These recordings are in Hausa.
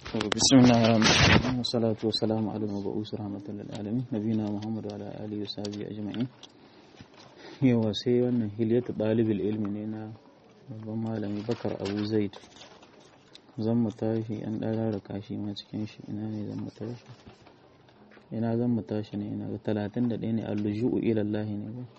بسم الله الرحمن الرحيم والصلاة والسلام على المبعوث رحمة للعالمين نبينا محمد وعلى آله وصحبه أجمعين yawa sai wannan hilyatu ɗalibul ilmi ne na babban malami bakar abu zaid zan mu tashi an ɗara da kashi ma cikin shi ina ne zan mu tashi ina zan mu tashi ne ina ga talatin da ɗaya ne alluju'u ilallahi ne ba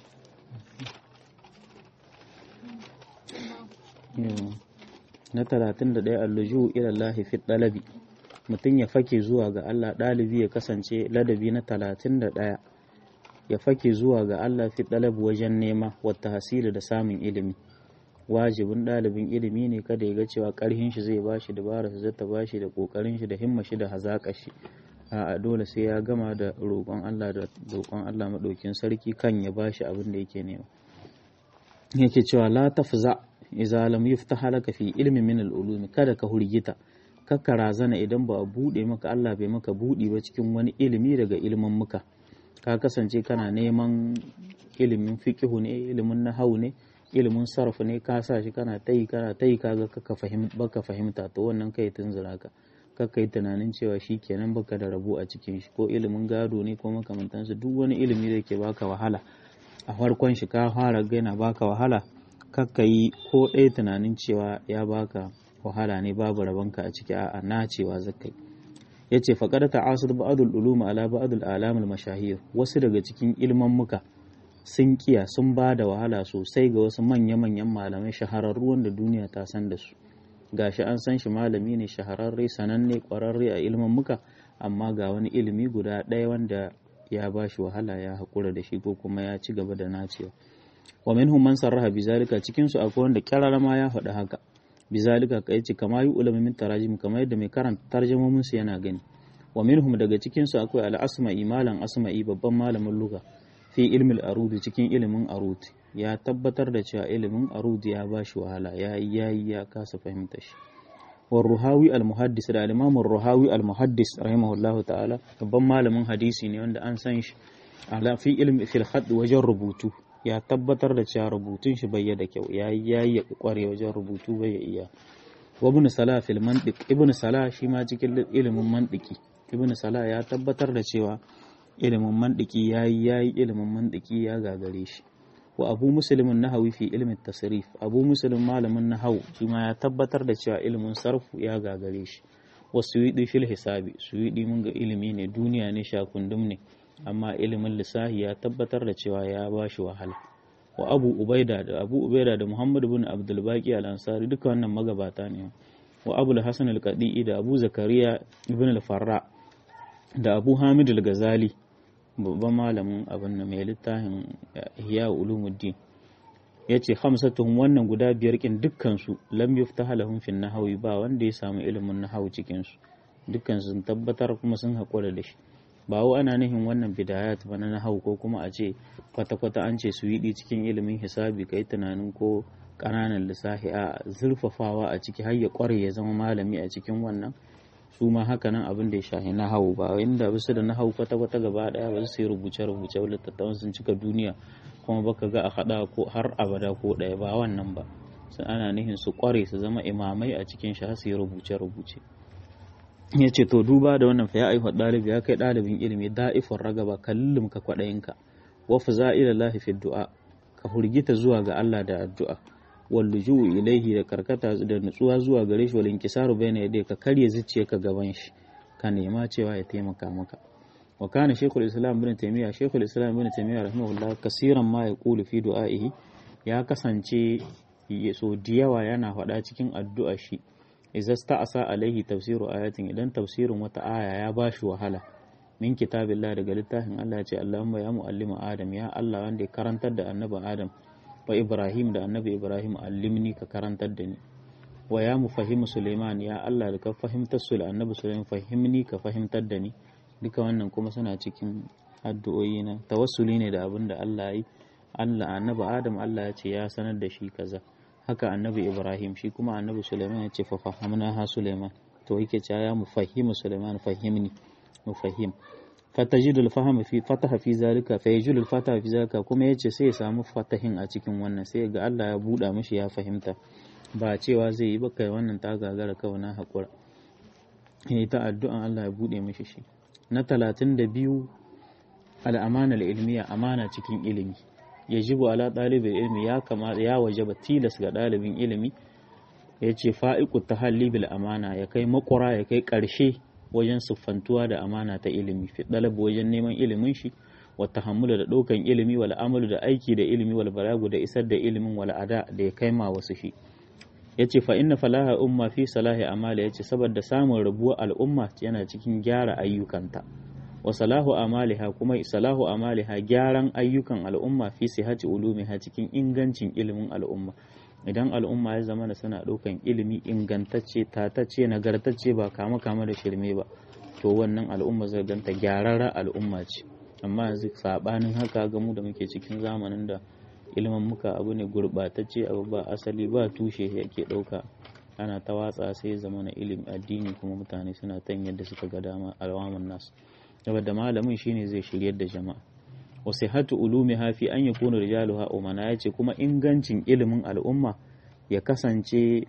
na talatin da ɗaya alluju'u ilallahi fi ɗalabi mutum ya fake zuwa ga Allah ɗalibi ya kasance ladabi na talatin da ɗaya ya fake zuwa ga Allah fi ɗalab wajen nema wata hasili da samun ilimi wajibin ɗalibin ilimi ne kada ya ga cewa ƙarhin shi zai bashi dabara su zata bashi da ƙoƙarin shi da himma shi da hazaƙa shi a dole sai ya gama da roƙon Allah da roƙon Allah maɗaukin sarki kan ya bashi abin da yake nema yake cewa la tafza idza lam yuftah laka fi ilmi min al-ulumi kada ka hurgita kakka razana idan ba a buɗe maka Allah bai maka buɗi ba cikin wani ilimi daga ilimin muka ka kasance kana neman ilimin fiqihu ne ilimin nahawu ne ilimin sarf ne ka sa shi kana tayi kana tayi kaga kaka fahim baka fahimta to wannan kai tunzura ka kakka yi tunanin cewa shi kenan baka da rabu a cikin shi ko ilimin gado ne ko makamantansu duk wani ilimi da ke baka wahala a farkon shi ka fara gaina baka wahala kakka yi ko ɗaya tunanin cewa ya baka wahala ne babu rabonka a ciki a'a na cewa zakai ya ce faƙar ta'asir ba'adul ulum ala ba'adul alamul mashahir wasu daga cikin ilman muka sun kiya sun ba da wahala sosai ga wasu manya-manyan malamai shahararru wanda duniya ta san da su gashi an san shi malami ne shahararre sananne ƙwararre a ilman muka amma ga wani ilimi guda ɗaya wanda ya ba shi wahala ya haƙura da shi ko kuma ya ci gaba da nacewa wa minhum man sarraha bizalika cikin su akwai wanda kyarara ma ya faɗi haka bizalika ka yace kama yi ulama min tarajim kamar yadda mai karanta tarjumomin su yana gani wa minhum daga cikin su akwai al-asma'i malam asma'i babban malamin lugha fi ilmi al-arud cikin ilimin arud ya tabbatar da cewa ilimin arud ya bashi wahala ya yayi ya kasa fahimta shi wa ruhawi al-muhaddis da al-imam ruhawi al-muhaddis rahimahullahu ta'ala babban malamin hadisi ne wanda an san shi ala fi ilmi fil khadd wajen rubutu ya tabbatar da cewa rubutun shi bai da kyau ya yi ya kware wajen rubutu bai ya iya wa ibn salah fil mantiq ibn salah shi ma cikin ilimin mantiki ibn salah ya tabbatar da cewa ilimin mantiki ya yi ya yi ilimin mantiki ya gagare shi wa abu muslimin nahawi fi ilmin tasrif abu muslim malamin nahawu shi ma ya tabbatar da cewa ilimin sarfu ya gagare shi wa suwidi fil hisabi suwidi mun ga ilimi ne duniya ne shakundum ne amma ilimin lissahi ya tabbatar da cewa ya ba shi wahala wa abu ubaida da abu ubaida da muhammad bin abdul baqi al ansari duka wannan magabata ne wa abu al-hasan al-qadi da abu zakariya ibn al-farra da abu hamid al-ghazali babban malamin abin da mai littafin ihya ulumuddin yace khamsatuhum wannan guda biyar kin dukkan su lam yuftaha lahum fi nahwi ba wanda ya samu ilimin nahwu cikin su dukkan sun tabbatar kuma sun haƙura da shi ba wa ana nihin wannan bidayat ba na hau ko kuma a ce kwata-kwata an ce su yi cikin ilimin hisabi kai tunanin ko ƙananan lissafi a zurfafawa a ciki har ya ƙware ya zama malami a cikin wannan su ma haka nan abin da ya shahi na hau ba inda bisa da na hau kwata-kwata gaba ɗaya ba su yi rubuce-rubuce littattafan sun cika duniya kuma baka ga a haɗa ko har abada ko ɗaya ba wannan ba sun ana nihin su ƙware su zama imamai a cikin shi har su yi rubuce-rubuce ya ce to duba da wannan fa ya aihuwa ɗalibi ya kai ɗalibin ilimi da'ifin ragaba kallum ka kwaɗayinka wa fa ila lahi fi du'a ka hurgita zuwa ga Allah da addu'a wal luju'u ilaihi da karkata da nutsuwa zuwa gare shi wal inkisaru bayna yadayhi ka karya zuciyarka gaban shi ka nema cewa ya taimaka maka wa kana shaykhul islam ibn taymiya shaykhul islam ibn taymiya rahimahullah kasiran ma yaqulu fi du'a'ihi ya kasance so da yawa yana faɗa cikin addu'a shi idza sta'asa alaihi tafsiru ayatin idan tafsirin wata aya ya bashi wahala min kitabillah daga littafin Allah ce Allahumma ya muallima Adam ya Allah wanda ya karantar da annabi Adam wa Ibrahim da annabi Ibrahim allimni ka karantar da ni wa ya mufahimu Suleiman ya Allah da ka fahimtar su annabi Suleiman fahimni ka fahimtar da ni duka wannan kuma suna cikin addu'o'i na tawassuli ne da abin da Allah yi Allah annabi Adam Allah ya ce ya sanar da shi kaza haka annabi ibrahim shi kuma annabi suleiman ya ce fa fahamna ha suleiman to yake cewa ya mufahimu suleiman fahimni mufahim fatajidul fahama fi fataha fi zalika fa yajidul fataha fi zalika kuma yace sai ya samu fatahin a cikin wannan sai ga Allah ya buɗa mishi ya fahimta ba cewa zai yi ba kai wannan ta gagara kawai na haƙura ya ta addu'an Allah ya buɗe mishi shi na talatin da biyu al'amana ilmiya amana cikin ilimi ya jibu ala ɗalibin ilimi ya kamata ya waje ba tilas ga ɗalibin ilimi ya ce fa'iku ta bil amana ya kai makura ya kai ƙarshe wajen siffantuwa da amana ta ilimi fi ɗalabu wajen neman ilimin shi wa tahammulu da ɗaukan ilimi wal amalu da aiki da ilimi wal balagu da isar da ilimin wal ada da ya kai ma wasu shi yace fa inna falaha umma fi salahi amali yace saboda samun rabuwar al'umma yana cikin gyara ayyukanta wa salahu amaliha kuma salahu amaliha gyaran ayyukan al'umma fi sihati ulumiha cikin ingancin ilimin al'umma idan al'umma ya zama da suna ɗaukan ilimi ingantacce tatacce nagartacce ba kama kama da shirme ba to wannan al'umma zai ganta gyararra al'umma ce amma yanzu sabanin haka ga mu da muke cikin zamanin da ilimin muka abu ne gurɓatacce abu ba asali ba tushe yake ɗauka ana ta watsa sai zama na ilimin addini kuma mutane suna tan yadda suka ga dama alwamun nasu saboda malamin shine zai shiryar da jama'a wa sihhatu ulumi hafi an yakuna rijaluha umana yace kuma ingancin ilimin al'umma ya kasance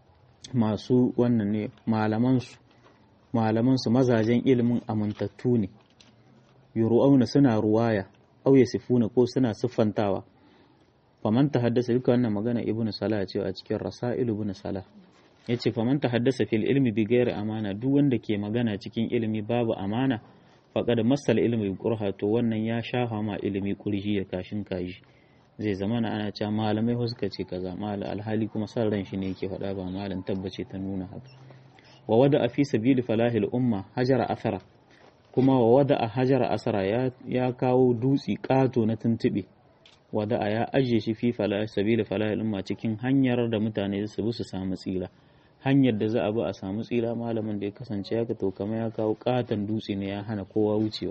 masu wannan ne malaman su malaman su mazajen ilimin amintattu ne yuru'auna suna ruwaya aw yasifuna ko suna siffantawa faman haddasa duka wannan magana ibnu salah ce a cikin rasail ibnu salah yace faman haddasa fil ilmi bi ghairi amana duk wanda ke magana cikin ilimi babu amana faqad masal ilmi qurha to wannan ya shafa ma ilimi kurji ya kashin kaji zai zama na ana cewa malamai wasu suka ce kaza mal alhali kuma san ran shi ne yake faɗa ba malam tabbace ta nuna haka wa wada fi sabili falahil umma hajara athara kuma wa wada a hajara asara ya kawo dutsi ƙato na tuntuɓe wada a ya ajiye shi fi sabila falahil umma cikin hanyar da mutane su bi su samu tsira hanyar da za a bi a samu tsira malamin da ya kasance ya to kama ya kawo ƙaton dutse ne ya hana kowa wucewa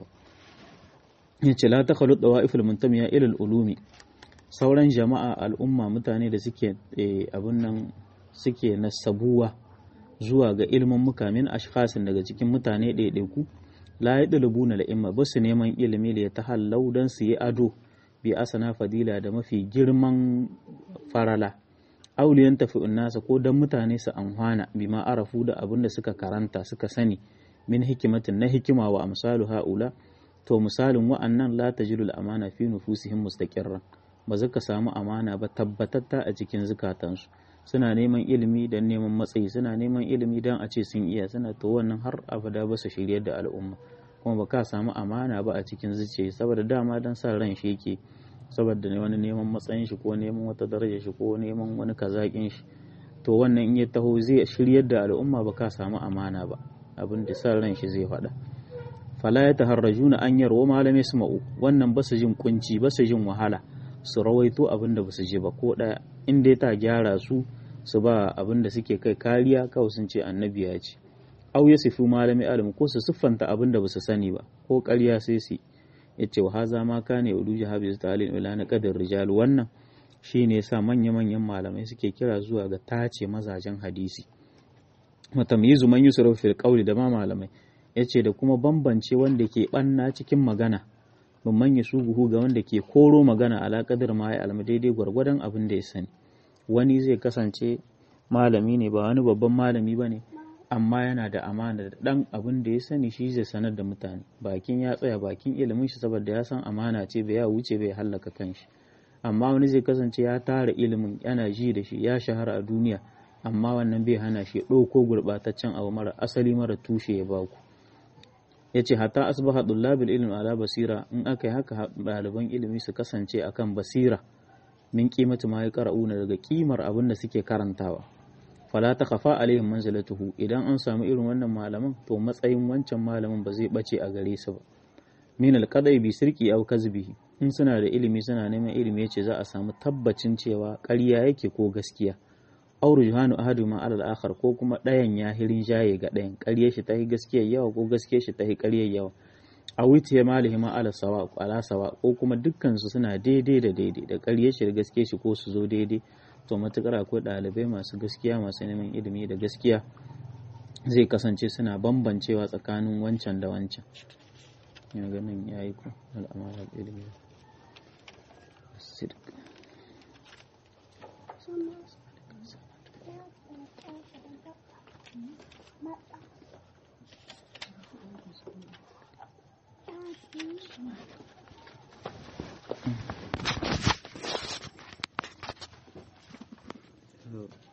ya ce la takhalu dawa'iful muntamiya ilal ulumi sauran jama'a al'umma mutane da suke abun nan suke nasabuwa zuwa ga ilmin mukamin ashkhasin daga cikin mutane ɗaiɗaiku la ya ɗalibuna la'imma ba su neman ilimi da ya ta hallau don su yi ado bi asana fadila da mafi girman farala auliyan tafi nasa ko don mutane su amfana bi ma arafu da abin da suka karanta suka sani min hikimatin na hikima wa amsalu ha'ula to misalin wa'annan la tajidul amana fi nufusihim mustaqirran ba za ka samu amana ba tabbatatta a cikin zukatansu suna neman ilimi don neman matsayi suna neman ilimi don a ce sun iya suna to wannan har abada ba su shiryar da al'umma kuma ba ka samu amana ba a cikin zuciya saboda dama don sa ran shi yake saboda wani neman matsayin shi ko neman wata daraja shi ko neman wani kazakin shi to wannan in ya taho zai shiryar da al'umma ba ka samu amana ba abin da sa ran shi zai faɗa fala ya taharrajuna an yarwa malamai su ma'u wannan ba su jin kunci ba su jin wahala su rawaito abin da ba su ji ba ko ɗaya in dai ta gyara su su ba abin da suke kai kariya kawai sun ce annabi ya ce au ya sifu malami alim ko su siffanta abin da ba su sani ba ko ƙarya sai su ya ce wa haza ma kane udu jahabi ta alin ila na kadar rijal wannan shi ne sa manya-manyan malamai suke kira zuwa ga tace mazajen hadisi matamyizu man yusuf fil qawli da ma malamai yace da kuma bambance wanda ke banna cikin magana bamman ya suguhu ga wanda ke koro magana ala kadar ma ya alma daidai gwargwadon abin da ya sani wani zai kasance malami ne ba wani babban malami ba ne amma yana da amana da ɗan abin da ya sani shi zai sanar da mutane bakin ya tsaya bakin ilimin shi saboda ya san amana ce bai ya wuce bai hallaka kanshi amma wani zai kasance ya tara ilimin yana ji da shi ya shahara a duniya amma wannan bai hana shi ɗauko gurɓataccen abu mara asali mara tushe ya baku ya ce hata asbaha dullabil ilmi ala basira in aka yi haka ɗaliban ilimi su kasance akan basira min kimatu ma ya qara'una daga kimar abin da suke karantawa fala ta khafa alaihim manzilatuhu idan an samu irin wannan malaman to matsayin wancan malamin ba zai bace a gare su ba min alqadai bi sirki aw kazbihi in suna da ilimi suna neman ilimi yace za a samu tabbacin cewa ƙarya yake ko gaskiya aw rujhanu ahaduma ala al-akhar ko kuma ɗayan ya hirin jaye ga ɗayan ƙaryar shi tahi gaskiya yawa ko gaskiyar shi tahi ƙaryar yawa a wuce malihi ma ala sawa ala sawa ko kuma dukkan su suna daidai da daidai da ƙaryar shi da gaskiyar shi ko su zo daidai to matukar akwai ɗalibai masu gaskiya masu neman ilimi da gaskiya zai kasance suna bambancewa tsakanin wancan da wancan ya ganin ya yi ku al'amalar ilimi